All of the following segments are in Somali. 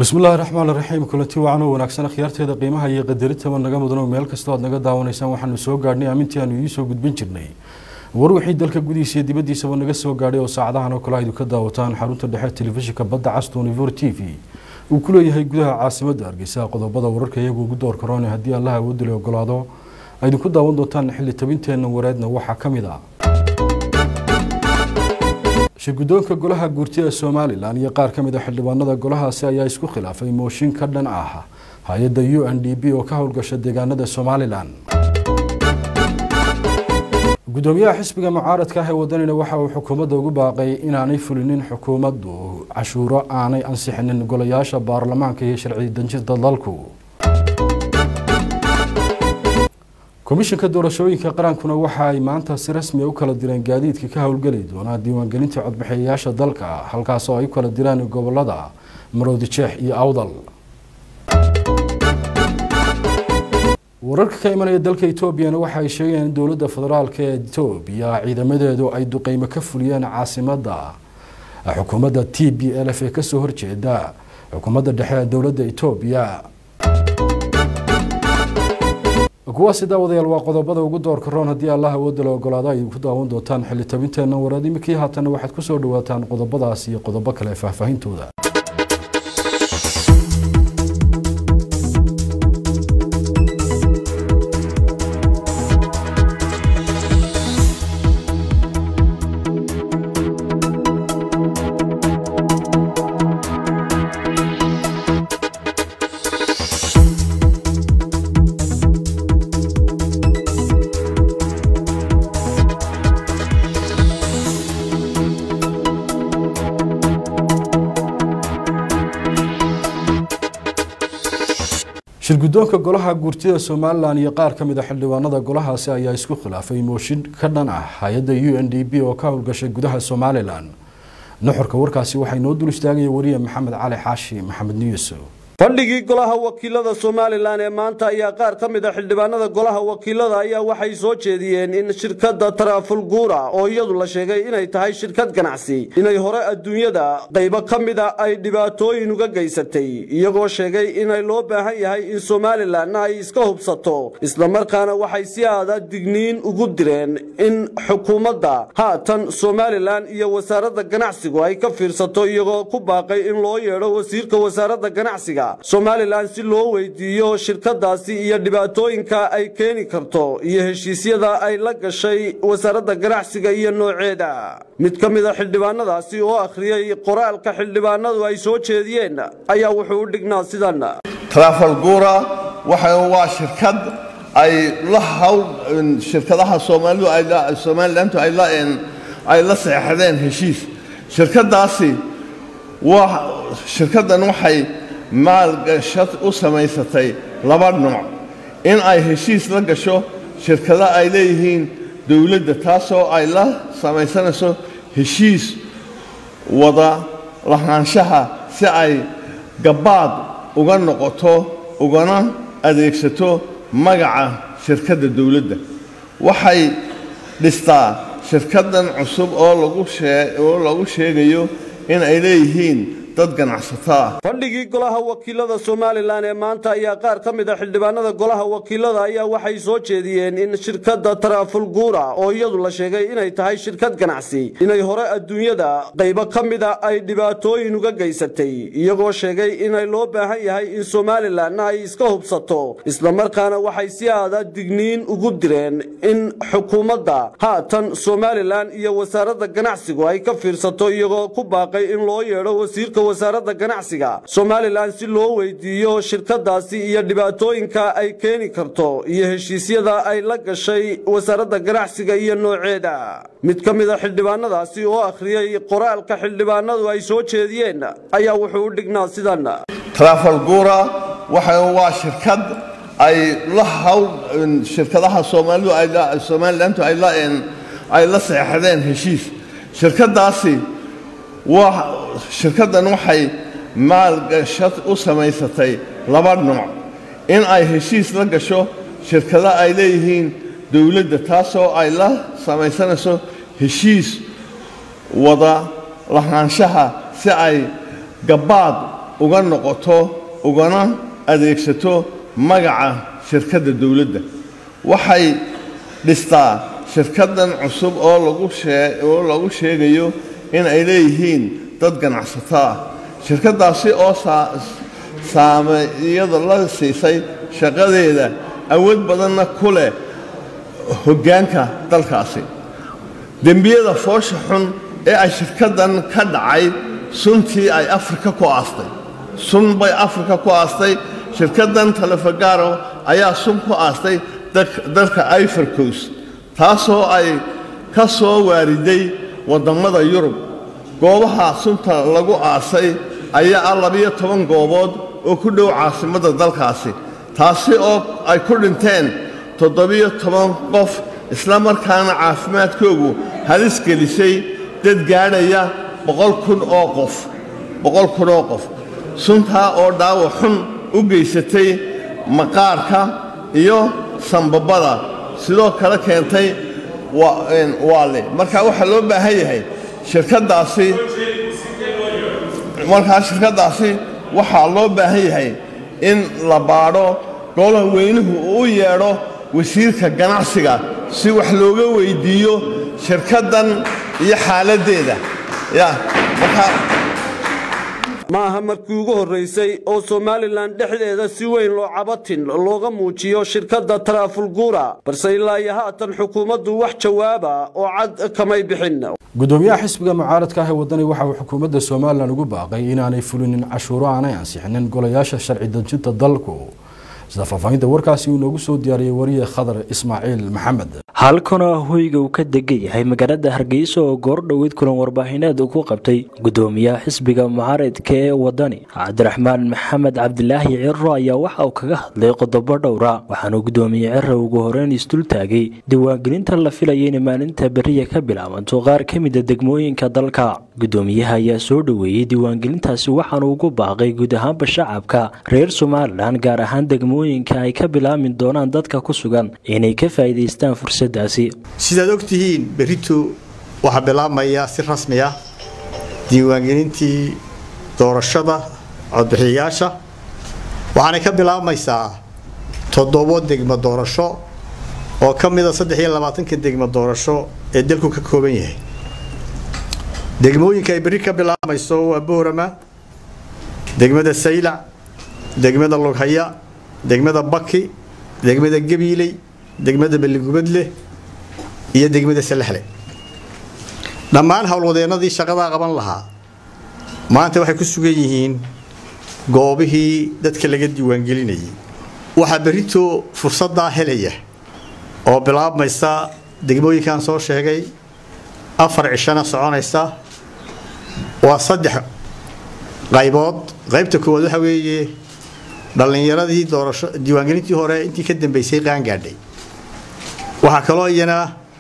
bismillahi raxmaan raxiim kulanti wacan oo wanaagsan akhyaarteeda qiimaha iyo qadaritaba naga mudano meel kastoo aad naga daawanaysaan waxaanu soo gaadhnay amintii aanu idiisoo gudbin jirnay war wixii dalka gudihiisa iyo dibaddiisaba naga soo gaadhay oo saacadahan oo kale aydu ka daawataan xarunta dhexe telefishinka badda castunivor t v uu ku leeyahay gudaha caasimadda hargeysa qodobada wararka iyagu ugu door karoone haddii allaha awoodila ogolaado aydinku daawan doontaan xilli tabinteenna wareedna waxaa ka mid ah shirguddoonka golaha guurtida somalilan iyo qaar ka mid a xildhibaanada golahaasi ayaa isku khilaafay mooshin ka dhan ah hay-adda u n d b oo ka howlgasha deegaanada somalilan gudoomiyaha xisbiga mucaaradka ah ee wadanina waxa uu xukuumadda ugu baaqay inaanay fulinin xukuumaddu cashuuro aanay ansixinin golayaasha baarlamaanka iyo sharci danjirta dalku komishanka doorashooyinka qarankuna waxa ay maanta si rasmi u kala direen gaadiidka ka howlgeli doonaa diiwaangelinta codbixiyayaasha dalka halkaasoo ay u kala diraan gobolada maroodijeex iyo awdal wararka ka imanaya dalka etoobiyana waxa ay sheegayaan in dowladda federaalk ee etoobiya ciidamadeedu ay duqeymo ka fuliyeen caasimadda xukuumadda t b l f ee kasoo horjeeda xukuumadda dhexe ee dowladda etoobiya kuwaasi daawadayaal waa qodobada ugu doorka roon haddii allah awoodda la ogolaado ay ku daawan doontaan xilli tabinteenna wareed iminkii haatanna waxaad kusoo dhawaataan qodobadaas iyo qodobo kale faahfaahintooda shirguddoonka golaha guurtida somalilan iyo qaar ka mid a xildhibaanada golahaasi ayaa isku khilaafay mooshin ka dhan ah hay-adda u n d b oo ka howlgashay gudaha somalilan nuxurka warkaasi waxay noo dul istaagaya wariye maxamed cali xaashi maxamed niyuso fadhigii golaha wakiilada somalilan ee maanta ayaa qaar ka mid a xildhibaanada golaha wakiilada ayaa waxay soo jeediyeen in shirkadda tarafulguura oo iyadu la sheegay inay tahay shirkad ganacsi inay hore adduunyada qaybo ka mida ay dhibaatooyin uga geysatay iyagoo sheegay inay loo baahan yahay in somalilanna ay iska hubsato islamarkaana waxay si aada digniin ugu direen in xukuumadda haatan somalilan iyo wasaaradda ganacsigu ay ka fiirsato iyagoo ku baaqay in loo yeedho wasiirka wasaaradda ganacsiga somalilan si loo weydiiyo shirkadaasi iyo dhibaatooyinka ay keeni karto iyo heshiisyada ay la gashay wasaaradda ganacsiga iyo nooceeda mid ka mid a xildhibaanadaasi oo akhriyey qoraalka xildhibaanadu ay soo jeediyeen ayaa wuxuu u dhignaa sidan trafalgura waa shirkad ay la hawl shirkadaha soomaalidu somalilantu ay la seexdeen heshiis shirkadaasi shirkaddan waxay maalgashad u samaysatay laba nooc in ay heshiis la gasho shirkado ay leeyihiin dowladda taasoo ay la samaysanayso heshiis wada lahaanshaha si ay gabbaad uga noqoto ugana adeegsato magaca shirkadda dowladda waxay dhistaa shirkaddan cusub oo lagu sheegayo in ay leeyihiin dad ganacsato ah fadhigii golaha wakiilada somalilan ee maanta ayaa qaar ka mid a xildhibaanada golaha wakiilada ayaa waxay soo jeediyeen in shirkadda tarafulguura oo iyadu la sheegay inay tahay shirkad ganacsi inay hore adduunyada qaybo ka mida ay dhibaatooyin uga geysatay iyagoo sheegay inay loo baahan yahay in somalilanna ay iska hubsato islamarkaana waxay si aada digniin ugu direen in xukuumadda haatan somalilan iyo wasaaradda ganacsigu ay ka fiirsato iyagoo ku baaqay in loo yeedho wasiirka wasaaradda ganacsiga somalilan si loo weydiiyo shirkadaasi iyo dhibaatooyinka ay keeni karto iyo heshiisyada ay la gashay wasaaradda ganacsiga iyo nooceeda mid ka mid a xildhibaanadaasi oo akhriyey qoraalka xildhibaanadu ay soo jeediyeen ayaa wuxuu u dhignaa sidan trafalgura waa shirkad ay la hawl shirkadaha soomaalidu somalilantu ay la seexdeen heshiis shirkadaasi shirkaddan waxay maalgashad u samaysatay laba nooc in ay heshiis la gasho shirkado ay leeyihiin dowladda taasoo ay la samaysanayso heshiis wada lahaanshaha si ay gabbaad uga noqoto ugana adeegsato magaca shirkadda dowladda waxay dhistaa shirkaddan cusub oo laguoo lagu sheegayo in ay leeyihiin dad ganacsato ah shirkaddaasi oo saameyada la siisay shaqadeeda awood badanna ku leh hoggaanka dalkaasi dembiyada foosha xun ee ay shirkaddan ka dhacay suntii ay afrika ku aastay sun bay afrika ku aastay shirkaddan talefagaro ayaa sun ku aastay dalka ivorcos taasoo ay ka soo waariday waddammada yurub goobaha sunta lagu aasay ayaa ah labiyo toban goobood oo ku dhow caasimadda dalkaasi taasi oo ay ku dhinteen toddobiyo toban qof isla markaana caafimaadkoogu halis gelisay dad gaadhaya boqol kun oo qof boqol kun oo qof suntaa oo dhaawac xun u geysatay maqaarka iyo sambabada sidoo kale keentay waale marka waxaa loo baahan yahay shirkaddaasi markaa shirkaddaasi waxaa loo baahan yahay in la baadho golaha weynuhu uu yeedho wasiirka ganacsiga si wax looga weyddiiyo shirkaddan iyo xaaladdeeda ya markaa ma aha markii ugu horraysay oo somalilan dhexdeeda si weyn loo cabatin looga muujiyo shirkadda taraafulguura balse ilaa iyo haatan xukuumaddu wax jawaaba oo cad kamay bixin gudoomiyaha xisbiga mucaaradka ah ee wadani waxa uu xukuumadda somalilan ugu baaqay inaanay fulinin cashuuro aanay ansixinin golayaasha sharci dejinta dalku sida faahfaahinta warkaasi uu noogu soo diyaariyey wariye khadar ismaaciil maxamed halkana hoyga uu ka degan yahay magaalada hargeysa oo goordhoweyd kulan warbaahineed uu ku qabtay gudoomiyaha xisbiga mucaaradka ee wadani cabdiraxmaan maxamed cabdilaahi ciro ayaa waxa uu kaga hadlay qodobo dhowra waxaanuu gudoomiye ciro ugu horeyn isdul taagay diiwaangelinta la filaya inay maalinta beriya ka bilaabanto qaar ka mida degmooyinka dalka gudoomiyaha ayaa soo dhoweeyey diiwaangelintaasi waxaanu ugu baaqay guud ahaanba shacabka reer somalilan gaar ahaan degmooyinka ay ka bilaabmi doonaan dadka ku sugan inay ka faa'iidaystaan fursadaasi sidaad ogtihiin berito waxaa bilaabmaya si rasmi ah diiwaangelintii doorashada codbixiyayaasha waxaanay ka bilaabmaysaa toddobo degmo doorasho oo ka mida saddex iyo labaatanka degmo doorasho ee dalku ka kooban yahay degmooyinka ay berri ka bilaabmayso waa boorama degmada saylac degmada lughaya degmada baki degmada gabiiley degmada balligubadle iyo degmada salaxle dhammaan howlwadeennadii shaqadaa qaban lahaa maanta waxay ku sugan yihiin goobihii dadka laga diiwaangelinayay waxaa berrito fursaddaa helaya oo bilaabmaysa degmooyinkan soo sheegay afar cishana soconaysa waa saddex qaybood qaybta koowaad waxa weeye dhallinyaradii doorasho diiwaangelintii hore intii ka dambeysay qaangaadhay waxaa kaloo iyana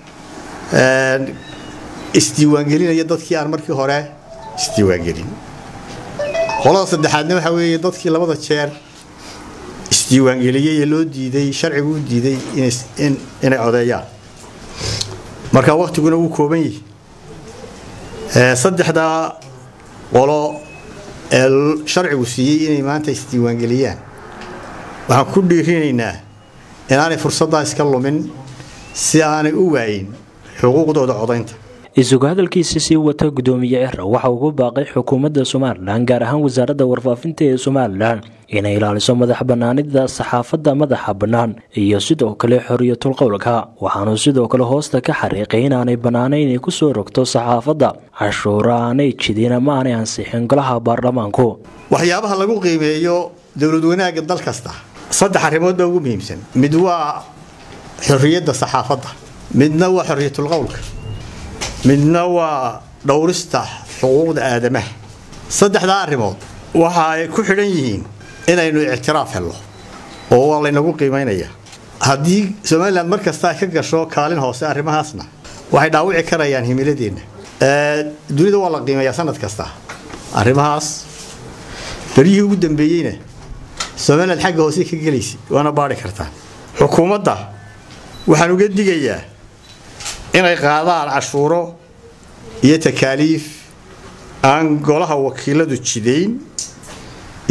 isdiiwaangelinaya dadkii aan markii hore isdiiwaangelin qolada saddexaadna waxaa weeye dadkii labada jeer isdiiwaangeliyey ee loo diiday sharcigu u diiday inay codeeyaan marka waktiguna wuu kooban yihi saddexdaa qolo ee sharcigu siiyey inay maanta isdiiwaangeliyaan waxaan ku dhiirinaynaa inaanay fursaddaa iska lumin si aanay u waayin xuquuqdooda codaynta isugu hadalkiisa sii wata gudoomiye ciro waxa uu ku baaqay xukuumadda somalilan gaar ahaan wasaaradda warfaafinta ee somalilan inay ilaaliso madax bannaanida saxaafadda madaxa bannaan iyo sidoo kale xoriyatul qowlka waxaanuu sidoo kale hoosta ka xariiqay inaanay bannaanayn inay kusoo rogto saxaafadda cashuuro aanay jidin ama aanay ansixin golaha baarlamaanku waxyaabaha lagu qiimeeyo dowlad wanaagga dal kasta saddex arrimood baa ugu muhiimsan mid waa xorriyadda saxaafadda midna waa xorriyatul qowlka midna waa dhowrista xuquuqda aadamaha saddexdaa arrimood waxa ay ku xidhan yihiin inaynu ictiraaf helno oo waa laynagu qiimaynaya haddii somalilan mar kasta ay ka gasho kaalin hoose arrimahaasna waxay dhaawici karayaan himiladeenna dunida waa la qiimeeyaa sanad kasta arrimahaas beryihii ugu dambeeyeyna somalilan xagga hoose ka gelaysa waana baari kartaan xukuumadda waxaan uga digayaa inay qaadaan cashuuro iyo takaaliif aan golaha wakiiladu jidayn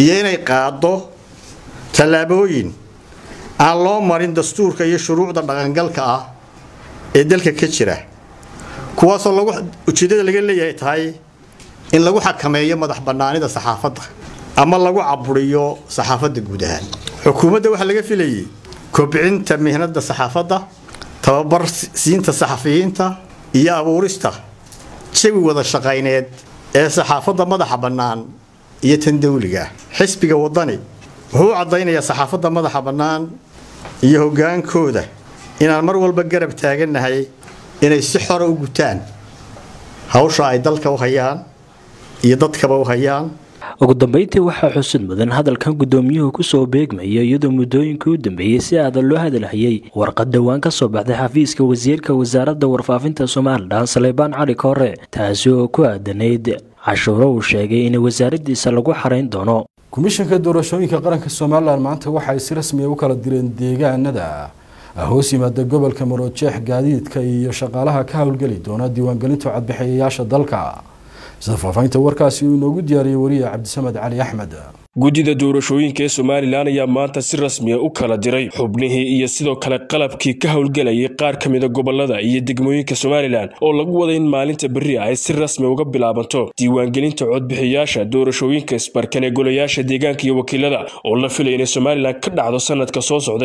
iyo inay qaaddo tallaabooyin aan loo marin dastuurka iyo shuruucda dhaqangalka ah ee dalka ka jira kuwaasoo lagu ujeeddada laga leeyahay tahay in lagu xakameeyo madax bannaanida saxaafadda ama lagu caburiyo saxaafadda guud ahaan xukuumadda waxaa laga filayay kobcinta mihnada saxaafadda tababar siinta saxafiyiinta iyo abuurista jawi wada shaqayneed ee saxaafadda madaxa bannaan iyo tan dawliga xisbiga waddani wuxuu u caddaynayaa saxaafadda madaxa bannaan iyo hoggaankooda inaan mar walba garab taagannahay inay si xora u gutaan hawsha ay dalka u hayaan iyo dadkaba u hayaan ugu dambeyntii waxaa xusid mudan hadalkan guddoomiyuhu kusoo beegmaya iyadoo muddooyinkii u dambeeyey si aadan loo hadalhayay warqad dhowaan ka soo baxday xafiiska wasiirka wasaaradda warfaafinta somalilan saleybaan cali koore taasi oo ku aadanayd cashuuro uu sheegay in wasaaraddiisa lagu xarayn doono komishanka doorashooyinka qaranka somalilan maanta waxa ay si rasmiya u kala direen deegaanada hoos yimaada gobolka maroojeex gaadiidka iyo shaqaalaha ka howlgeli doona diiwaangelinta codbixiyayaasha dalka sida faafahinta warkaasi uu inoogu diyaariyey wariye cabdisamed cali axmed guddida doorashooyinka ee somalilan ayaa maanta si rasmiya u kala diray xubnihii iyo sidoo kale qalabkii ka howlgelayay qaar ka mida gobolada iyo degmooyinka somalilan oo lagu waday in maalinta berri ay si rasmi uga bilaabanto diiwaangelinta codbixiyaasha doorashooyinka isbarkan ee golayaasha deegaanka iyo wakiilada oo la filaya inay somalilan ka dhacdo sanadka soo socday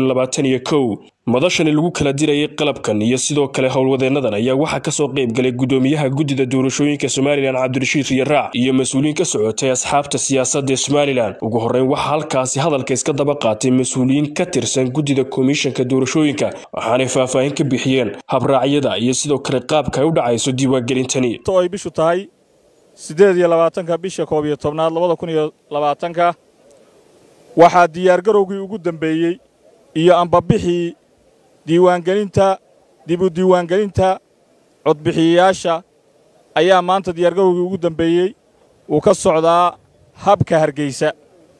madashani lagu kala dirayay qalabkan iyo sidoo kale howlwadeennadan ayaa waxaa kasoo qayb galay guddoomiyaha guddida doorashooyinka somalilan cabdirashiid riyaraac iyo mas-uuliyiin ka socotay asxaabta siyaasadda ee somalilan ugu horreyn waxaa halkaasi hadalka iska daba qaatay mas-uuliyiin ka tirsan guddida komishanka doorashooyinka waxaanay faahfaahin ka bixiyeen habraacyada iyo sidoo kale qaabka ay u dhacayso diiwaangelintani ay bishu tahay siddeed iyo labaatanka bisha koob iyo tobnaad labada kun iyo labaatanka waxaa diyaargarowgii ugu dambeeyey iyo ambabixii diiwaangelinta dib u diiwaangelinta codbixiyayaasha ayaa maanta diyaargarowgii ugu dambeeyey uu ka socdaa habka hargeysa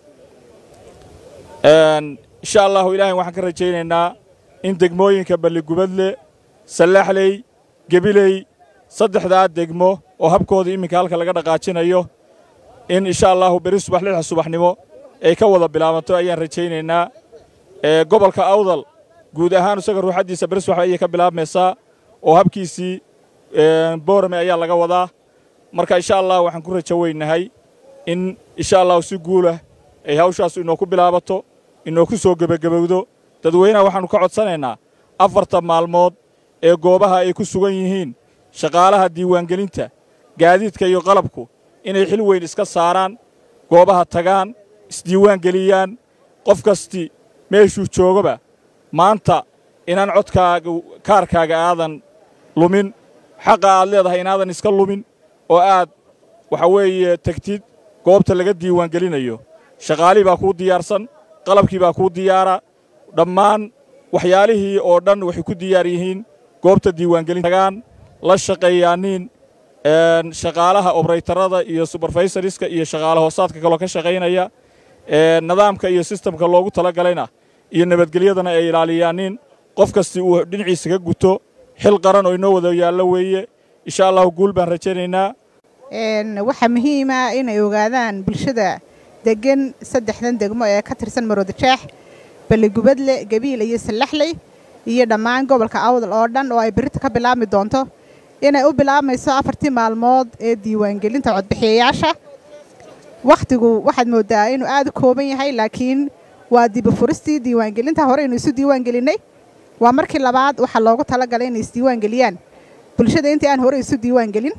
insha allahu ilaahay waxaan ka rajaynaynaa in degmooyinka balligubadle sallaxley gebiley saddexdaa degmo oo habkooda iminka halka laga dhaqaajinayo in insha allahu beri subax lixda subaxnimo ay ka wada bilaabanto ayaan rajaynaynaa gobolka awdal guud ahaan isaga ruuxaddiisa beri subax ayay ka bilaabmaysaa oo habkiisii boorame ayaa laga wadaa marka insha allah waxaan ku rajo weynahay in insha allahu si guulah ay hawshaas inoo ku bilaabato inoo ku soo gebagabowdo dadweynaha waxaannu ka codsanaynaa afarta maalmood ee goobaha ay ku sugan yihiin shaqaalaha diiwaangelinta gaadiidka iyo qalabku inay xil weyn iska saaraan goobaha tagaan isdiiwaangeliyaan qof kasti meeshuu joogaba maanta inaan codkaaga kaarkaaga aadan lumin xaqa aad leedahay inaadan iska lumin oo aad waxa weeye tegtid goobta laga diiwaangelinayo shaqaalihii baa kuu diyaarsan qalabkii baa kuu diyaara dhammaan waxyaalihii oo dhan waxay ku diyaar yihiin goobta diiwaangelintagaan la shaqeeyaaniin shaqaalaha obraytarada iyo suberfaysariska iyo shaqaale hoosaadka kaloo ka shaqaynaya nidaamka iyo sistamka loogu talagalayna iyo nabadgelyadana ay ilaaliyaaniin qof kasti uu dhinaciisa ka guto xil qaran oo inoo wada yaallo weeye insha allahu guul baan rajaynaynaa waxaa muhiima inay ogaadaan bulshada degan saddexdan degmo ee ka tirsan maroodijeex balligubadle gabiil iyo sallaxley iyo dhammaan gobolka awdal oo dhan oo ay berrita ka bilaabmi doonto inay u bilaabmayso afartii maalmood ee diiwaangelinta codbixiyayaasha wakhtigu waxaad mooddaa inuu aad u kooban yahay laakiin waa dibafuristii diiwaangelinta hore aynu isu diiwaangelinnay waa markii labaad waxaa loogu talagalay inay isdiiwaangeliyaan bulshada intii aan hore isu diiwaangelin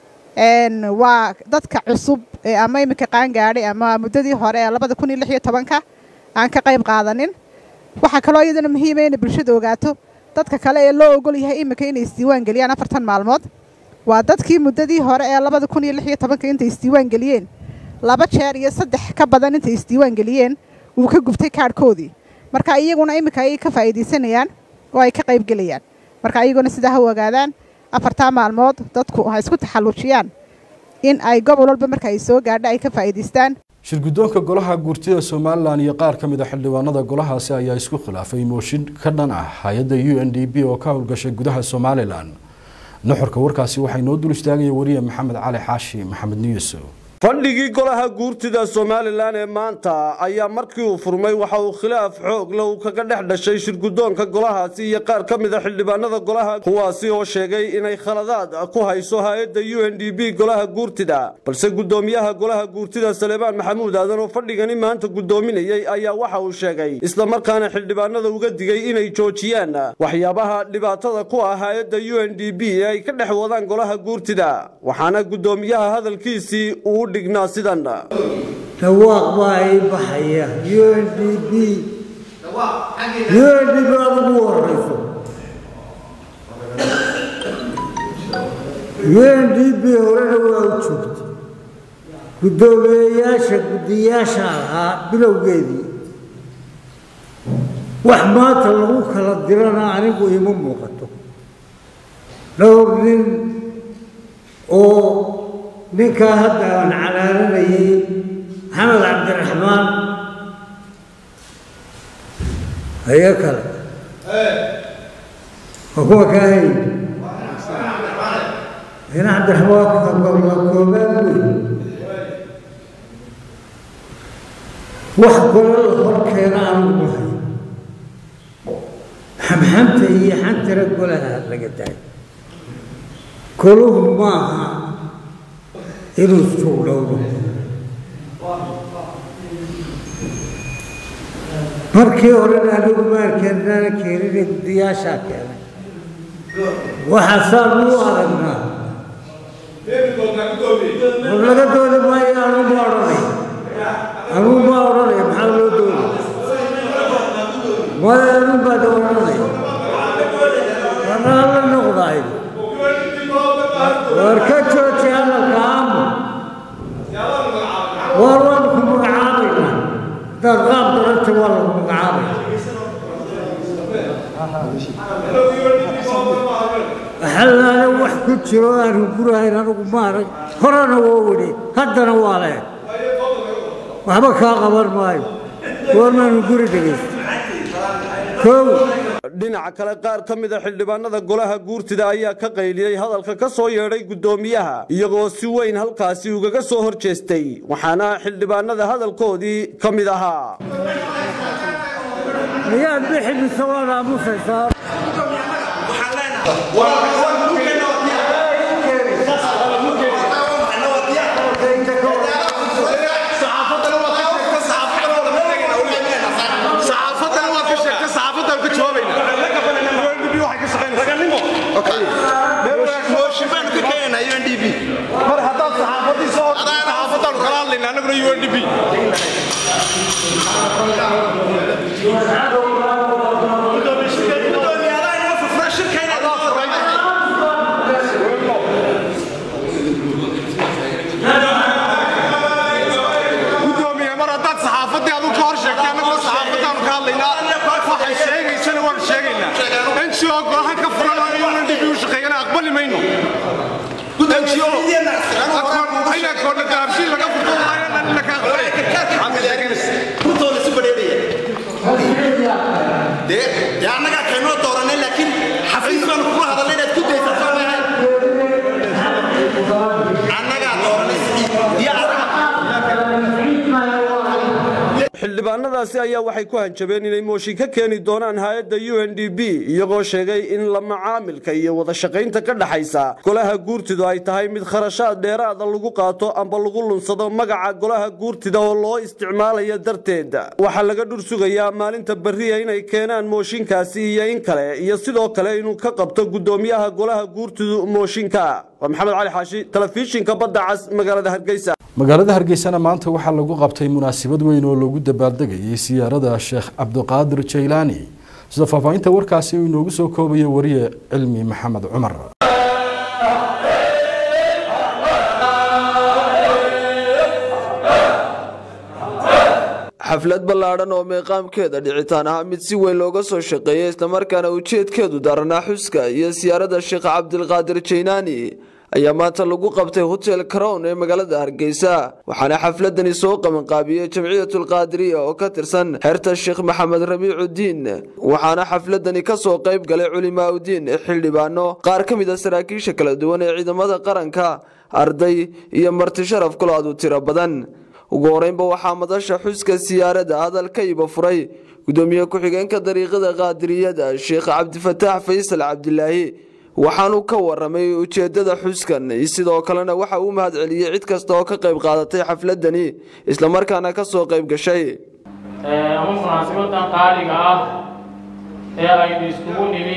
waa dadka cusub ee ama iminka qaangaadhay ama muddadii hore ee labada kun iyo lix iyo tobanka aan ka qayb qaadanin waxaa kaloo iyadana muhiima inay bulshada ogaato dadka kale ee loo ogol yahay iminka inay isdiiwaangeliyaan afartan maalmood waa dadkii muddadii hore ee labada kun iyo lix iyo tobanka intay isdiiwaangeliyeen laba jeer iyo saddex ka badan intay isdiiwaangeliyeen wuu ka gubtay kaadhkoodii marka iyaguna iminka ayay ka faa'iidaysanayaan oo ay ka qaybgelayaan marka iyaguna sidaa ha u ogaadaan afartaa maalmood dadku ha isku taxalluujiyaan in ay gobol walba marka ay soo gaadho ay ka faa'iidaystaan shirguddoonka golaha guurtida somalilan iyo qaar ka mid a xildhibaanada golahaasi ayaa isku khilaafay mooshin ka dhan ah hay-adda u n d b oo ka howlgashay gudaha somalilan nuxurka warkaasi waxay noo dul istaagaya wariye maxamed cali xaashi maxamed niyuso fadhigii golaha guurtida somalilan ee maanta ayaa markii uu furmay waxa uu khilaaf xoog le uu kaga dhex dhashay shirgudoonka golahaasi iyo qaar ka mid a xildhibaanada golaha kuwaasi oo sheegay inay khaladaad ku hayso hay-adda u n d b golaha guurtida balse gudoomiyaha golaha guurtida saleebaan maxamuud aadan oo fadhigani maanta gudoominayay ayaa waxa uu sheegay islamarkaana xildhibaanada uga digay inay joojiyaan waxyaabaha dhibaatada ku ah hay-adda u n d b ee ay ka dhex wadaan golaha guurtida waxaana gudoomiyaha hadalkiisii uu dhignaa sidan dhawaaq baa ay baxaya u n d b u n d b aad ugu horeyso u n d b horena waa u joogtay guddoomiyeyaasha guddiyaasha ahaa bilowgeedii wax maanta lagu kala dirana anigu ima muuqato dhowr nin oo ninkaa hadda aan calaalanayay maxamed cabdiraxmaan ayo kale waa kuwa kaa hay ina cabdiraxmaan la koobaan wey wax kalo la horkeena anugu mahay xamxamta iyo xantira golaha laga daay koluhu maaha inuu suugdhowdo markii horena anigu maalkeenana keenine guddiyaashaa keenay waxaasaan u aragnaa war laga doodi maayo anuu ma odhanay anuu ma odhanay maxaa loo doodi maya anuu baad odhanay anaa la noqdaay war ka jooji hadalka aamu war waanu ku magacaabaynaa haddaad qaab daranta waa lagu magacaabay waxalaale wax ku jiro aanu gurahayn anigu maarag horena waa wedhi haddana waa leeg waxba kaa qaban maayo goormaanu guri dhegaysta kow dhinaca kale qaar ka mid a xildhibaanada golaha guurtida ayaa ka qayliyey hadalka ka soo yeedhay guddoomiyaha iyagoo si weyn halkaasi ugaga soo hor jeestay waxaana xildhibaanada hadalkoodii ka mid ahaa miyaad bixi mise waad aamusaysaa mar haddaad saxaafadii soo saxaafadaan kala hadlayna annaguna u n d b gudoomiye mar haddaad saxaafadii aduu ka hor sheegtay annaguna saxaafadaanu ka hadlaynaa waxay sheegaysana waanu sheegaynaa ngo golahan ka furan oo u n d b u shaqeeyana aqbali mayno annagaa kaynoo dooranay laakiin xafiis baanu kula hadalnay inaad ku daysato annagaa dooranay xildhibaanadaasi ayaa waxay ku hanjabeen inay mooshin ka keeni doonaan hay-adda u n d b iyagoo sheegay in la macaamilka iyo wada shaqaynta ka dhaxaysa golaha guurtidu ay tahay mid kharashaad dheeraada lagu qaato amba lagu lunsado magaca golaha guurtida oo loo isticmaalaya darteed waxaa laga dhur sugayaa maalinta berriya inay keenaan mooshinkaasi iyo in kale iyo sidoo kale inuu ka qabto guddoomiyaha golaha guurtidu mooshinka waa maxamed cali xaashi telefishinka badda cas magaalada hargeysa magaalada hargeysana maanta waxaa lagu qabtay munaasabad weyn oo lagu dabaaldegayay siyaarada sheekh cabdiqaadir jaylaani sida faahfaahinta warkaasi uu inoogu soo koobayo wariye cilmi maxamed cumar xaflad ballaadhan oo meeqaamkeeda dhicitaan ahaa mid si weyn looga soo shaqeeyay islamarkaana ujeedkeedu daranaa xuska iyo siyaarada sheekh cabdilqaadir jaylaani ayaa maanta lagu qabtay hotel crown ee magaalada hargeysa waxaana xafladani soo qabanqaabiyey jamciyatulqaadiriya oo ka tirsan xerta sheekh maxamed rabiicudiin waxaana xafladani ka soo qayb galay culimaaudiin xildhibaano qaar ka mid a saraakiisha kala duwan ee ciidamada qaranka arday iyo marti sharaf kulaadu tiro badan ugu horeynba waxaa madasha xuska siyaarada hadal ka iba furay gudoomiye ku-xigeenka dariiqada qaadiriyada sheekh cabdifataax faysal cabdilaahi waxaanu ka waramay ujeedada xuskan sidoo kalena waxa uu mahad celiyey cid kasta oo ka qayb qaadatay xafladani islamarkaana ka soo qayb gashay ama munaasibadan qaaliga ah ee aynu iskugu nimi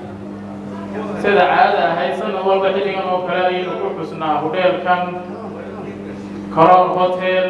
sida caada ahayd sanad walba xilligan oo kale ayaynu ku xusnaa hudheelkan coron hotel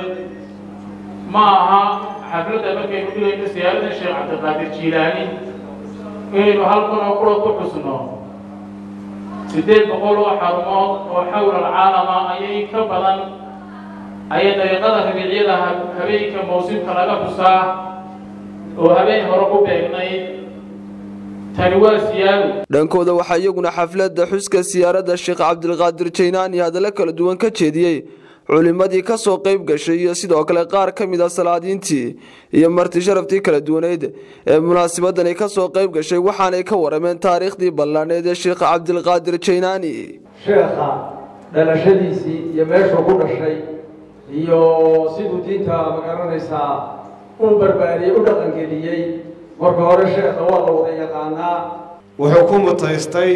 ma aha xafladda markaynu dhigayno siyaarada sheekh cabdiqaadir jiilaani inaynu halkan oo kula ku xusno siddeed boqol oo xarumood oo xawla alcaalama ayay ka badan ayay dariiqada rabiicyada habeenka mawsimka laga xusaa oo habeen hore ku beegnayd tani waa siyaado dhankooda waxaa iyaguna xafladda xuska siyaaradda sheekh cabdilqaadir jaynaani hadallo kala duwan ka jeediyey culimadii ka soo qayb gashay iyo sidoo kale qaar ka mid a salaadiintii iyo marti sharaftii kala duwaneyd ee munaasabadani ka soo qayb gashay waxaanay ka warameen taariikhdii ballaaneed ee sheekh cabdilqaadir jaynaani sheekha dhalashadiisii iyo meeshuu ku dhashay iyo siduu diinta magaranaysaa u barbaariyey u dhaqangeliyey marka hore sheekha waa la wada yaqaanaa wuxuu ku mutaystay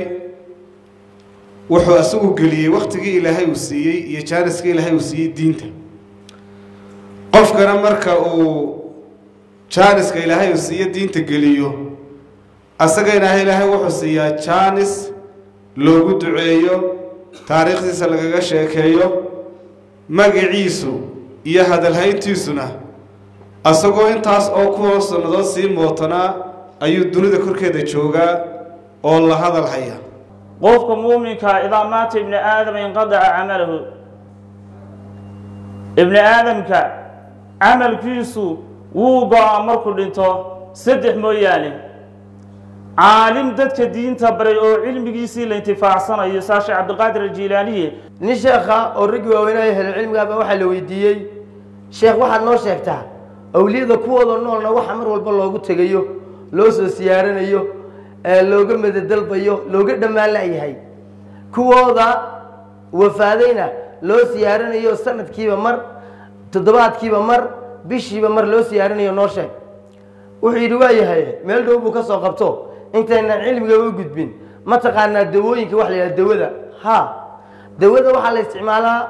wuxuu isagu geliyey wakhtigii ilaahay uu siiyey iyo jaaniskii ilaahay uu siiyey diinta qofkana marka uu jaaniska ilaahay uu siiyo diinta geliyo asagana ilaahay wuxuu siiyaa jaanis loogu duceeyo taariikhdiisa lagaga sheekeeyo magaciisu iyo hadalhayntiisuna asagoo intaas oo kuwa sannadood sii mootanaa ayuu dunida korkeeda joogaa oo la hadal haya qofka muuminka idaa maata ibni aadama inqadaca camalahu ibni aadamka camalkiisu wuu go-aa markuu dhinto saddex mooyaane caalim dadka diinta baray oo cilmigiisii la intifaacsanayo saa sheekh cabdiqaadir aljiilaaniye nin sheekha oo raggii waaweynaya helo cilmigaaba waxaa la weydiiyey sheekh waxaad noo sheegtaa awliyada kuwooda noolna waxa mar walba loogu tegayo loo soo siyaaranayo looga madadalbayo looga dhammaan layahay kuwooda wafaadayna loo siyaaranayo sanadkiiba mar toddobaadkiiba mar bishiiba mar loo siyaaranayo noo sheeg wuxuu yidhi waa yahay meel dhow buu ka soo qabto intaynaan cilmiga u gudbin ma taqaanaa dawooyinka waxa la yidhaha dawada ha dawada waxaa la isticmaalaa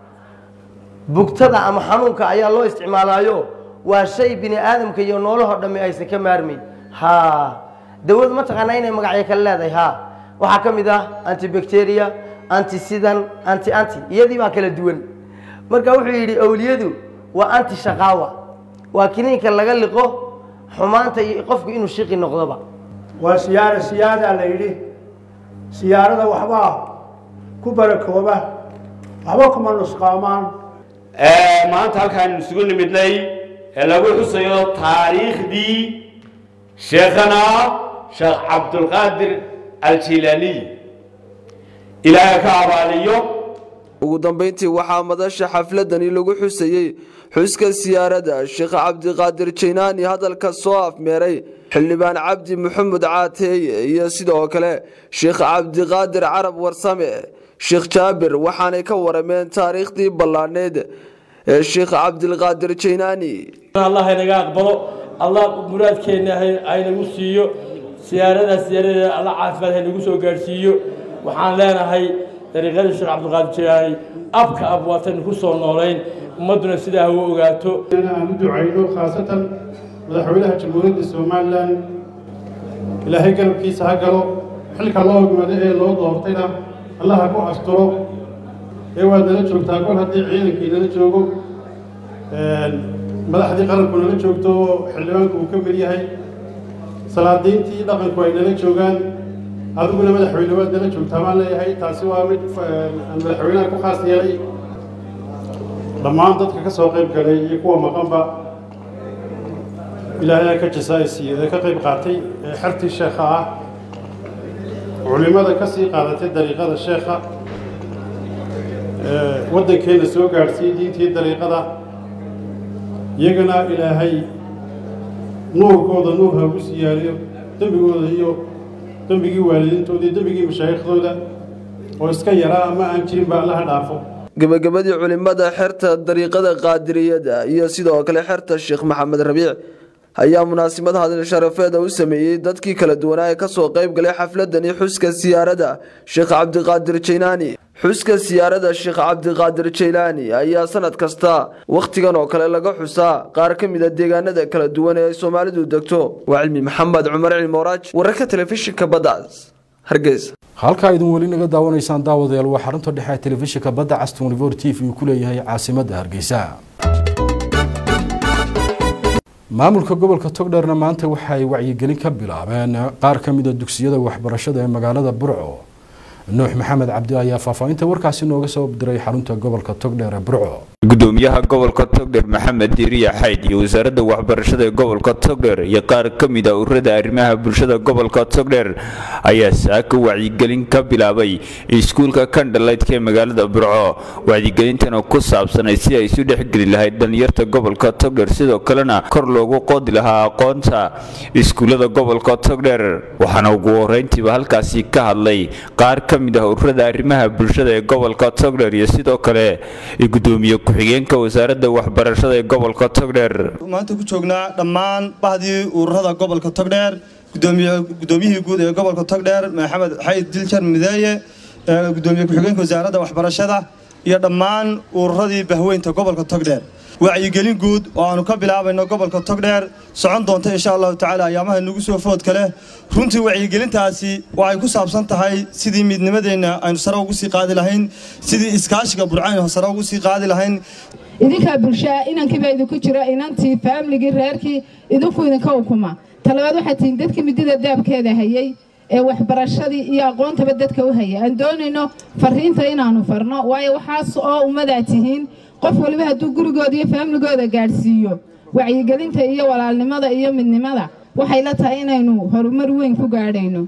bugtada ama xanuunka ayaa loo isticmaalaayo waa shay bini aadamka iyo noolahoo dhammi aysan ka maarmayn ha dawadu ma taqaanaa inay magacyo kale leedahay ha waxaa ka mid ah antibacteria anti sidan anti anti iyadii baa kala duwan marka wuxuu yidhi awliyadu waa anti shaqaawa waa kiniinka laga liqo xumaanta iyo qofku inuu shiqi noqdoba waa siyaara siyaadaa la yidhi siyaarada waxbaa ku barakooba waxba kuma nusqaamaan maanta halkaan isugu nimidnay ee lagu xusayo taariikhdii sheekhana sheekh cabdulqaadir aljilaaniy ilaahay ka abaaliyo ugu dambeyntii waxaa madasha xafladani lagu xusayey xuska siyaaradda sheekh cabdiqaadir jaynaani hadalka soo afmeeray xildhibaan cabdi maxamed caateeye iyo sidoo kale sheekh cabdiqaadir carab warsame sheekh jaabir waxaanay ka warameen taariikhdii ballaaneed ee sheekh cabdilqaadir jaynaani allah inaga aqbalo allah muraadkeenna haynagu siiyo siyaaradaas siyaaradeeda alla caafimaad haynagu soo gaadhsiiyo waxaan leenahay dariiqadii sheekh cabdiqaadir jaynaani abka ab waataynu ku soo noolayn ummadduna sidaa ha u ogaato aan u ducayno khaasatan madaxweynaha jamhuuriyadda somalilan ilaahay garabkiisa ha galo xilka loo hogmado ee loo doortayna allaha ku asturo ee waad nala joogtaa kol haddii ciidankii nala joogo madaxdii qaranku nala joogto xildhibaanku uu ka mid yahay salaadiintii dhaqanku ay nala joogaan adiguna madaxweyne waad nala joogtaa baan leeyahay taasi waa mid aan madaxweynaha ku khaas yeelay dhammaan dadka ka soo qayb galay iyo kuwa maqanba ilaahay ka jasaa'isiiyo ee ka qayb qaatay ee xertii sheekha ah culimada ka sii qaadatay dariiqada sheekha waddankeena soo gaadhsiiyey diintii dariiqada iyagana ilaahay nuurkooda nuur ha ugu siyaariyo dembigooda iyo dembigii waalidiintooda iyo dembigii mashaayiikhdooda oo iska yaraa ama aan jirin ba allaha dhaafo gebagabadii culimada xerta dariiqada qaadiriyada iyo sidoo kale xerta sheekh maxamed rabiic ayaa munaasabad hadal sharafeeda u sameeyey dadkii kala duwanaa ee kasoo qayb galay xafladani xuska siyaarada sheekh cabdiqaadir jaylaani xuska siyaarada sheekh cabdiqaadir jaylaani ayaa sanad kasta wakhtigan oo kale laga xusaa qaar ka mid a deegaanada kala duwan ee ay soomaalidu degto waa cilmi maxamed cumar cilmooraaj wararka telefishinka baddaas hargeysa halkaa idin weli naga daawanaysaan daawadayaal waa xarunta dhexe ee telefishinka badda caston river t v uu ku leeyahay caasimadda hargeysa maamulka gobolka togdheerna maanta waxa ay wacyigelin ka bilaabeen qaar ka mid a dugsiyada waxbarashada ee magaalada burco nuux maxamed cabdi ayaa faahfaahinta warkaasi nooga soo diray xarunta gobolka togdheer ee burco gudoomiyaha gobolka togdheer maxamed diiriya xayd iyo wasaaradda waxbarashada ee gobolka togdheer iyo qaar ka mid a ururada arrimaha bulshada gobolka togdheer ayaa saaka wacyigelin ka bilaabay iskuulka kandhalaydka ee magaalada burco wacyigelintan oo ku saabsanay si ay isu dhexgeli lahayd dhalinyarta gobolka togdheer sidoo kalena kor loogu qoodi lahaa aqoonta iskuullada gobolka togdheer waxaana ugu horeyntiiba halkaasi ka hadlay qaar ka mid ah ururada arrimaha bulshada ee gobolka togdheer iyo sidoo kale gudoomiye ku-xigeenka wasaaradda waxbarashada ee gobolka togdheer maanta ku joognaa dhammaan bahdii ururada gobolka togdheer gudoomiyihii guud ee gobolka togdheer maxamed xayd diljar mideeye gudoomiye ku-xigeenka wasaaradda waxbarashada iyo dhammaan ururadii bahweynta gobolka togdheer wacyigelin guud oo aanu ka bilaabayno gobolka togdheer socon doonta insha allahu tacaala ayaamaha nagu soo foodka leh runtii wacyigelintaasi waxay ku saabsan tahay sidii midnimadeenna aynu sare ugu sii qaadi lahayn sidii iskaashiga burcaynu sare ugu sii qaadi lahayn idinkaa bulshaa inankiibaa idinku jira inantii faamligii reerkii idinku idinka ukuma talabaad waxaa tihiin dadkii midida daabkeeda hayay ee waxbarashadii iyo aqoontaba dadka u haya aan doonayno fariinta inaanu farno waayo waxaas oo ummadaa tihiin qof waliba hadduu gurigooda iyo faamligooda gaadhsiiyo wacyigelinta iyo walaalnimada iyo midnimada waxay la tahay inaynu horumar weyn ku gaadhayno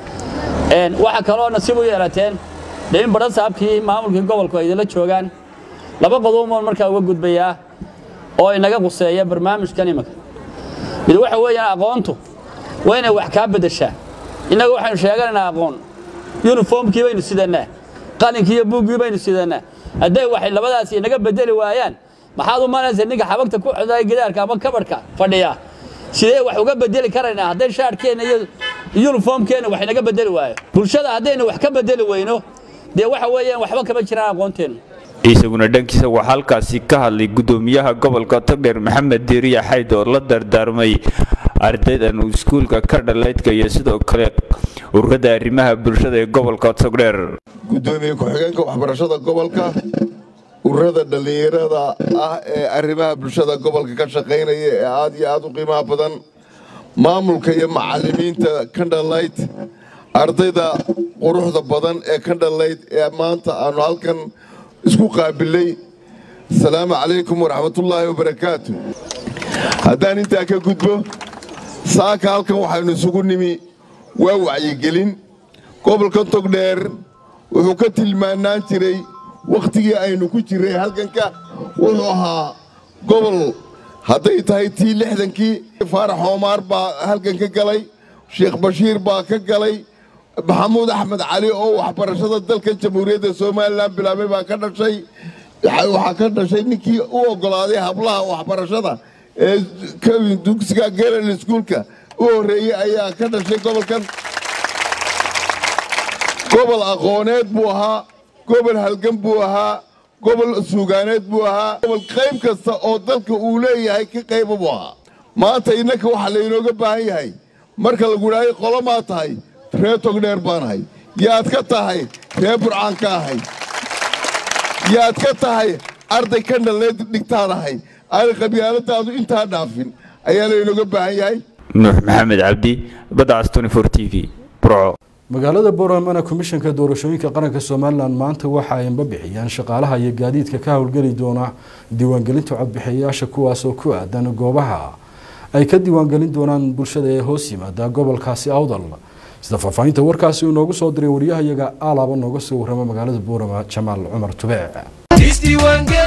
waxaa kaloo nasiib u yeelateen dee in badhan saabkii maamulkii gobolku ay idinla joogaan laba qodoboon markaa uga gudbayaa oo inaga quseeya barnaamijkan imanka mid waxa weeyaan aqoontu waa inay wax kaa beddeshaa innaga waxaynu sheeganaynaa aqoon yuniformkii baynu sidannaa qalinkii iyo buuggii baynu sidannaa hadday waxay labadaasi inaga bedeli waayaan maxaad u malaysa ninka xabagta ku xidhay gidaarka ama kabadhka fadhiya sidee wax uga bedeli karaynaa hadday shaadhkeenna iyo yuniformkeenna wax inaga bedeli waayo bulshada haddaynu wax ka bedeli weyno dee waxa weeyaan waxba kama jiraan aqoonteennu isaguna dhankiisa waxaa halkaasi ka hadlay gudoomiyaha gobolka togdheer maxamed diiriya xayd oo la dardaarmay ardaydan iskuulka ka dhalaydka iyo sidoo kale ururada arrimaha bulshada ee gobolka togdheer gudoomiye ku-xigeenka waxbarashada gobolka ururada dhallinyarada ah ee arrimaha bulshada gobolka ka shaqaynaya ee aad iyo aad u qiimaha badan maamulka iyo macallimiinta kandhalayd ardayda quruxda badan ee kandhalayd ee maanta aanu halkan isku qaabilay asalaamu calaykum waraxmatullaahi wabarakaatu haddaan intaa ka gudbo saaka halkan waxaynu isugu nimi waa wacyigelin gobolka togdheer wuxuu ka tilmaanaan jiray wakhtigii aynu ku jirray halkanka wuxuu ahaa gobol hadday tahay tii lixdankii faarax oomaar baa halkan ka galay sheekh bashiir baa ka galay maxamuud axmed cali oo waxbarashada dalka jamhuuriyadda somalilan bilaabay baa ka dhashay waxaa ka dhashay ninkii u oggolaaday hablaha waxbarashada ee dugsiga geral iskuulka u horreeyey ayaa ka dhashay gobolkan gobol aqooneed buu ahaa gobol halgan buu ahaa gobol suugaaneed buu ahaa gobol qayb kasta oo dalka uu leeyahay ka qayba buu ahaa maanta innanka waxaa laynooga baahan yahay marka lagu idhaahay qolomaa tahay ree togdheer baanahay yaad ka tahay ree burcaan ka ahay yaad ka tahay arday ka dhaleed dhigtaadahay aanay qabyaaladaadu intaa dhaafin ayaa laynooga baahan yahay nuux maxamed cabdi badacas t t v burco magaalada boramana komishanka doorashooyinka qaranka somalilan maanta waxa ay bixiyaan shaqaalaha iyo gaadiidka ka howlgeli doona diiwaangelinta codbixiyayaasha kuwaas oo ku aadan goobaha ay ka diiwaangelin doonaan bulshada ee hoos yimaada gobolkaasi awdal sida faahfaahinta warkaasi uu noogu soo diray wariyahayaga aalaaba nooga soo warrama magaalada buurama jamaal cumar tube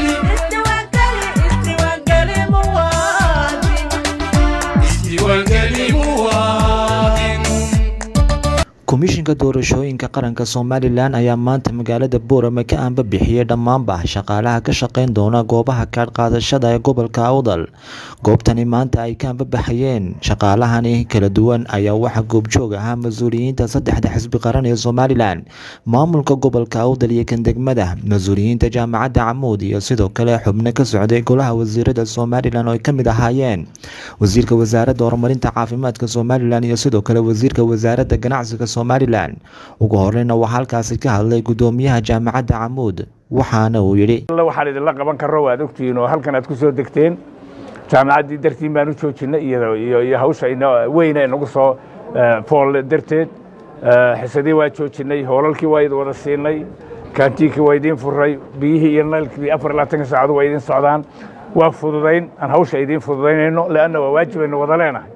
komishinka doorashooyinka qaranka somalilan ayaa maanta magaalada boorame ka aanbabixiyey dhammaanba shaqaalaha ka shaqeyn doona goobaha kaadh qaadashada ee gobolka awdal goobtani maanta ay ka aanbabaxayeen shaqaalahani kala duwan ayaa waxaa goobjoog ahaa mas-uuliyiinta saddexda xisbi qaran ee somalilan maamulka gobolka awdal iyo kan degmada mas-uuliyiinta jaamacadda camuud iyo sidoo kale xubno ka socday golaha wasiirada somalilan oo ay ka mid ahaayeen wasiirka wasaaradda horumarinta caafimaadka somalilan iyo sidoo kale wasiirka wasaaradda ganacsiga somalilan ugu horeyna waxaa halkaasi ka hadlay gudoomiyaha jaamacadda camuud waxaana uu yidhi waxaan idinla qaban karo waad ogtihiin oo halkan aad ku soo degteen jaamacaddii dartiin baan u joojinay iyo hawsha weyna inagu soo fool darteed xisadii waa joojinay hoolalkii waa idin wada siinay kaantiinkii waa idiin furay biyihii iyo naylkii afar iyo labaatanka saacadu waa idiin socdaan waa fududayn aan hawsha idiin fududaynayno leanna waa waajib aynu wada leenahay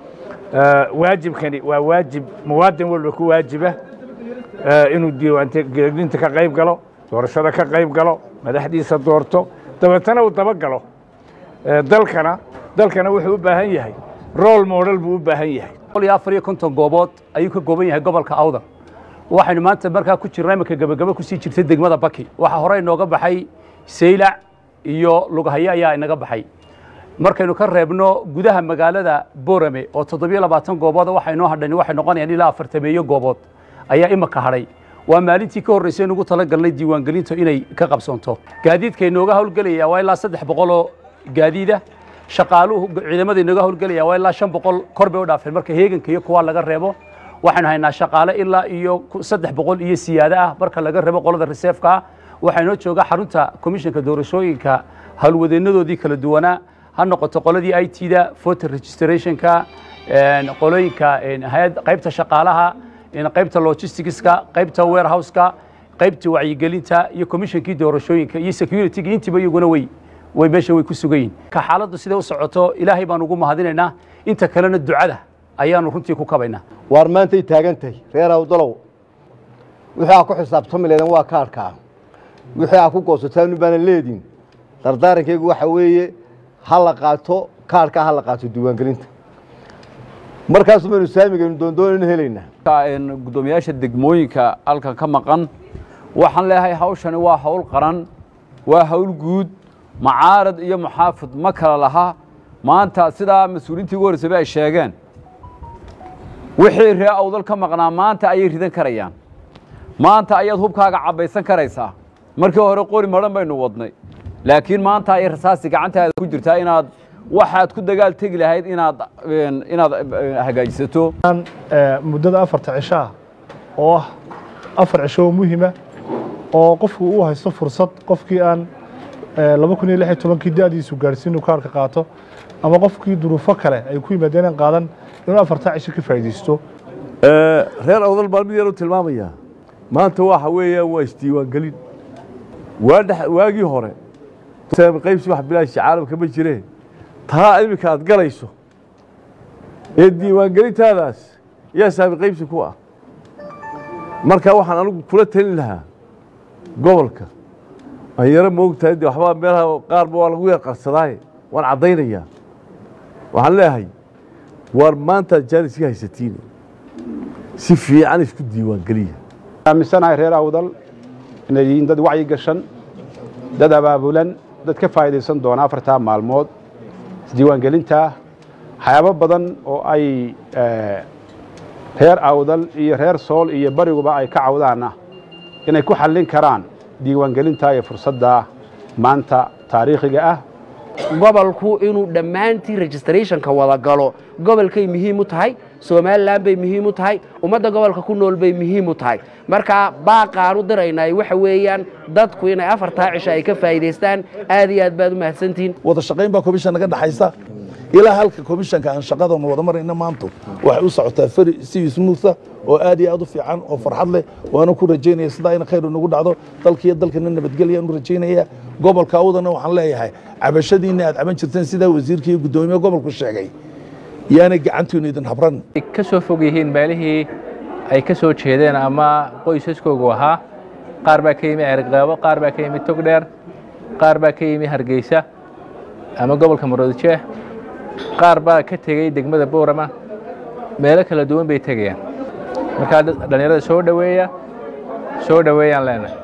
waajibkani waa waajib muwaadin walba ku waajiba inuu diiwaangelinta ka qayb galo doorashada ka qayb galo madaxdiisa doorto dabeetana uu dabagalo dalkana dalkana wuxuu u baahan yahay role model buu u baahan yahay afar iyo konton goobood ayuu ka gooban yahay gobolka awdal waxaynu maanta markaa ku jirnaa imanka gabagabo kusii jirtay degmada baki waxaa hore inooga baxay saylac iyo lughayo ayaa inaga baxay markaynu ka reebno gudaha magaalada borame oo toddobiyo labaatan goobood waxa inoo hadhan waxay noqonayaan ilaa afartameeyo goobood ayaa imaka hadhay waa maalintii ka horreysay nugu talagalnay diiwaangelintu inay ka qabsoonto gaadiidka inooga howlgelaya waa ilaa saddex boqol oo gaadiida shaqaaluhu ciidamada inooga howlgelaya waa ilaa shan boqol kor bay u dhaafeen marka heeganka iyo kuwaa laga reebo waxaynu haynaa shaqaale ilaa iyo saddex boqol iyo siyaado ah marka laga reebo qolada reseefka ah waxaa inoo jooga xarunta komishanka doorashooyinka howlwadeenadoodii kala duwanaa ha noqoto qoladii i t da voter registrationka qolooyinka qaybta shaqaalaha qaybta logisticska qaybta warehouseka qaybta wacyigelinta iyo commissionkii doorashooyinka iyo securityga intiiba iyaguna way way meesha way ku sugan yihin ka xaaladdu siday u socoto ilaahay baan ugu mahadinaynaa inta kalena ducada ayaanu runtii ku kabaynaa waar maantay taagan tahay reer awdalow wixii aa ku xisaabtami leedan waa kaarkaa wixii aa ku goosataan baana leediin dardaarankaygu waxa weeye ha la qaato kaarkaa ha la qaato diiwaangelinta markaasu baynu saamigaynu doondoonaynu helaynaa gudoomiyaasha degmooyinka halkan ka maqan waxaan leeyahay hawshani waa hawl qaran waa hawl guud macaarad iyo muxaafid ma kala laha maanta sidaa mas-uuliintii ugu horreysaba ay sheegeen wixii ree awdal ka maqnaa maanta ayay ridan karayaan maanta ayaad hubkaaga cabbaysan karaysaa markii hore qori madhan baynu wadnay laakiin maanta ay rasaasi gacantaada ku jirtaa inaad waxaad ku dagaal tegi lahayd inaad inaad hagaajisato muddada afarta cishaa oo ah afar cisho oo muhiima oo qofku uu haysto fursad qofkii aan laba kun iyo lix iyo tobankii da-diisu gaarhsiin inuu kaarka qaato ama qofkii duruufo kale ay ku yimaadeen aan qaadan inuu afartaa cisho ka faa'iidaysto reer awdal baan mid yar u tilmaamayaa maanta waxa weeyaan waa isdiiwaangelin waa dhex waagii hore qaybsi wax bilaashi caalamka ma jireen taa iminka aad galayso ee diiwaangelintaadaas yaa saami qaybsi ku ah marka waxaan anigu kula talin lahaa gobolka aan yaro moogtahay de waxbaa meelaha qaarba waa lagu yar qarsadaaye waan caddaynayaa waxaan leeyahay waar maanta jaanis ka haysatiin si fiican isku diiwaangeliya aaminsanahay reer awdal inay yihiin dad wacyi gashan dad abaabulan dad ka faa'iidaysan doona afartaa maalmood isdiiwaangelinta waxyaabo badan oo ay reer awdal iyo reer sool iyo bariguba ay ka cawdaana inay ku xallin karaan diiwaangelinta iyo fursadda maanta taariikhiga ah gobolku inuu dhammaantii registrationka wada galo gobolkay muhiim u tahay somalilan bay muhiim u tahay ummadda gobolka ku nool bay muhiim u tahay marka baaqaan u diraynay waxa weeyaan dadku inay afartaa cisho ay ka faa'iidaystaan aad iyo aad baad u mahadsantihiin wada shaqayn baa komishan naga dhaxaysa ilaa halka komishanka aan shaqadanu wada marayna maanta waxay u socotaa fari si smootha oo aad iyo aad u fiican oo farxad leh waana ku rajaynaya sidaa in khayr nagu dhacdo dalkiiyo dalkana nabadgelya u rajaynaya gobolka awdana waxaan leeyahay cabashadiina aad caban jirteen sidaa wasiirka iyo guddoomiye gobolku sheegay yaanay gacantiinu idin habran ka soo fog yihiin meelihii ay ka soo jeedeen ama qoysaskoogu ahaa qaar baa ka yimi cergaabo qaar baa ka yimi togdheer qaar baa ka yimi hargeysa ama gobolka maroodijeex qaar baa ka tegey degmada boorama meelo kala duwan bay tegayaan markaa dhallinyarada soo dhoweeya soo dhoweeyaan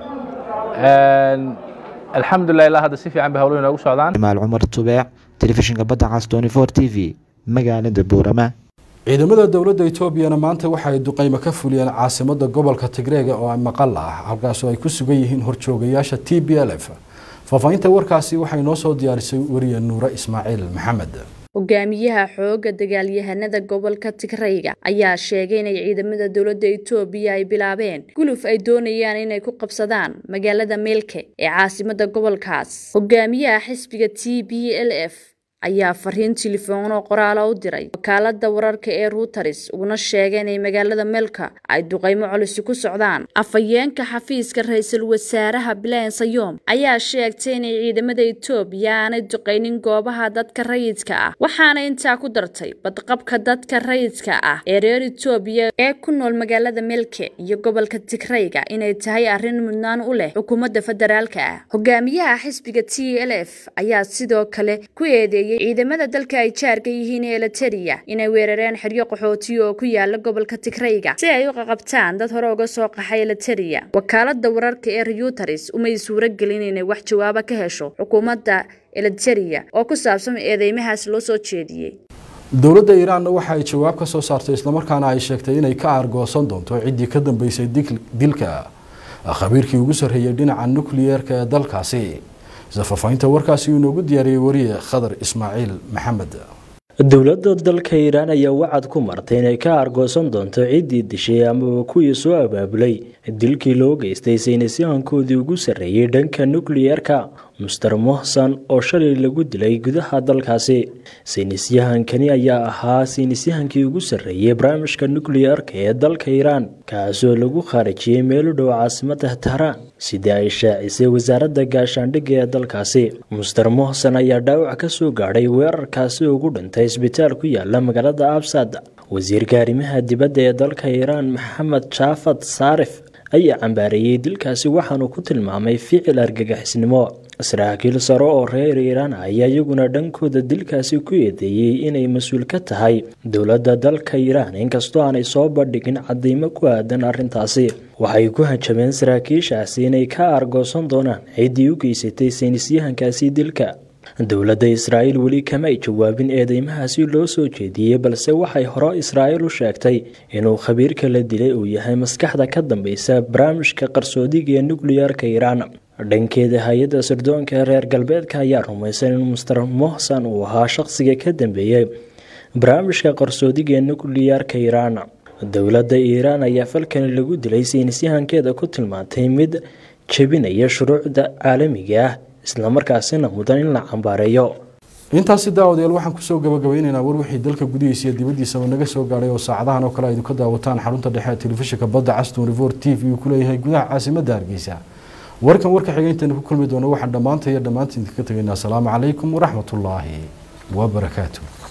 leenahay alxamdulilah ilaa hadda si fiican bay howluhu inoogu socdaan maal cumar tubeec telefishinka badda cas 24 t v magaalada boorama ciidamada dowladda etoobiyana maanta waxa ay duqeymo ka fuliyeen caasimada gobolka tigreega oo maqal ah halkaasoo ay ku sugan yihiin horjoogayaasha t b l f faahfaahinta warkaasi waxay noo soo diyaarisay wariye nuure ismaaciil maxamed hogaamiyaha xoogga dagaalyahanada gobolka tigrayga ayaa sheegay inay ciidamada dowladda etoobiya ay bilaabeen guluf ay doonayaan inay ku qabsadaan magaalada meelke ee caasimada gobolkaas hogaamiyaha xisbiga t b l f ayaa fariin telefoon oo qoraala u diray wakaalada wararka ee ruuters uguna sheegay inay magaalada meelka ay duqeymo culisi ku socdaan afhayeenka xafiiska ra-iisul wasaaraha bilan sayom ayaa sheegtay inay ciidamada etoobiya aanay duqeynin goobaha dadka rayidka ah waxaana intaa ku dartay badqabka dadka rayidka ah ee reer etoobiya ee ku nool magaalada meelke iyo gobolka tigrayga inay tahay arrin mudnaan u leh xukuumadda federaalka ah hogaamiyaha xisbiga t l f ayaa sidoo kale ku eedeeyay ciidamada dalka ay jaarka yihiin ee eliteria inay weerareen xeryo qaxootiya oo ku yaala gobolka tigrayga si ay u qaqabtaan dad hore uga soo qaxay eliteria wakaalada wararka ee reuteres umay suuro gelin inay wax jawaaba ka hesho xukuumadda eliteria oo ku saabsan eedeymahaas loo soo jeediyey dowladda iiraanna waxa ay jawaab ka soo saartay islamarkaana ay sheegtay inay ka aargoosan doonto ciddii ka dambeysay dilka khabiirkii ugu sarreeyay dhinaca nukliyeerka ee dalkaasi sida faahfaahinta warkaasi uu inoogu diyaariyey wariye khadar ismaaciil maxamed dowladda dalka iiraan ayaa wacad ku martay inay ka argoosan doonto ciddii dishay amaba kuwii soo abaabulay dilkii loo geystay saynisyahankoodii ugu sarreeyey dhanka nukliyeerka muster mohsan oo shalay lagu dilay gudaha dalkaasi saynisyahankani ayaa ahaa saynisyahankii ugu sarreeyey barnaamijka nukliyeerka ee dalka iiraan kaasoo lagu khaarijiyey meel u dhow caasimada tahraan sidii ay shaacisay wasaaradda gaashaandhigga ee dalkaasi muster mohsan ayaa dhaawac ka soo gaadhay weerarkaasi ugu dhintay isbitaal ku yaala magaalada absad wasiirka arrimaha dibadda ee dalka iiraan maxamed jaafad saarif ayaa cambaareeyey dilkaasi waxaanu ku tilmaamay ficil argagixisnimo saraakiil sare oo reer iiraan ayaa iyaguna dhankooda dilkaasi ku eedeeyey inay mas-uul ka tahay dowladda dalka iiraan inkastoo aanay soo bandhigin cadeymo ku aadan arrintaasi waxay ku hanjabeen saraakiishaasi inay ka argoosan doonaan ciddii u geysatay saynisyahankaasi dilka dowladda israa'iil weli kama ay jawaabin eedeymahaasi loo soo jeediyey balse waxay hore israa'iil u sheegtay inuu khabiirka la dilay uu yahay maskaxda ka dambeysa barnaamijka qarsoodiga ee nukliyeerka iiraan dhankeeda hay-adda sirdoonka reer galbeedka ayaa rumaysan in muster mohsan uu ahaa shaqsiga ka dambeeyey barnaamijka qarsoodiga ee nukliyeerka iiraan dowladda iiraan ayaa falkani lagu dilay saynisyahankeeda ku tilmaantay mid jebinaya shuruucda caalamiga ah islamarkaasina mudan in la cambaareeyo intaasi daawadayaal waxaan kusoo gabagabeyneynaa war wixii dalka gudihiisa iyo dibaddiisaba naga soo gaadhay oo saacadahan oo kale aydu ka daawataan xarunta dhexe ee telefishinka badda caston rivor t v uu ku leeyahay gudaha caasimadda hargeysa warkan warka xiga intaynu ku kulmi doono waxaan dhammaanta iyo dhammaantiin ka tegaynaa asalaamu calaykum waraxmatullaahi wabarakaatu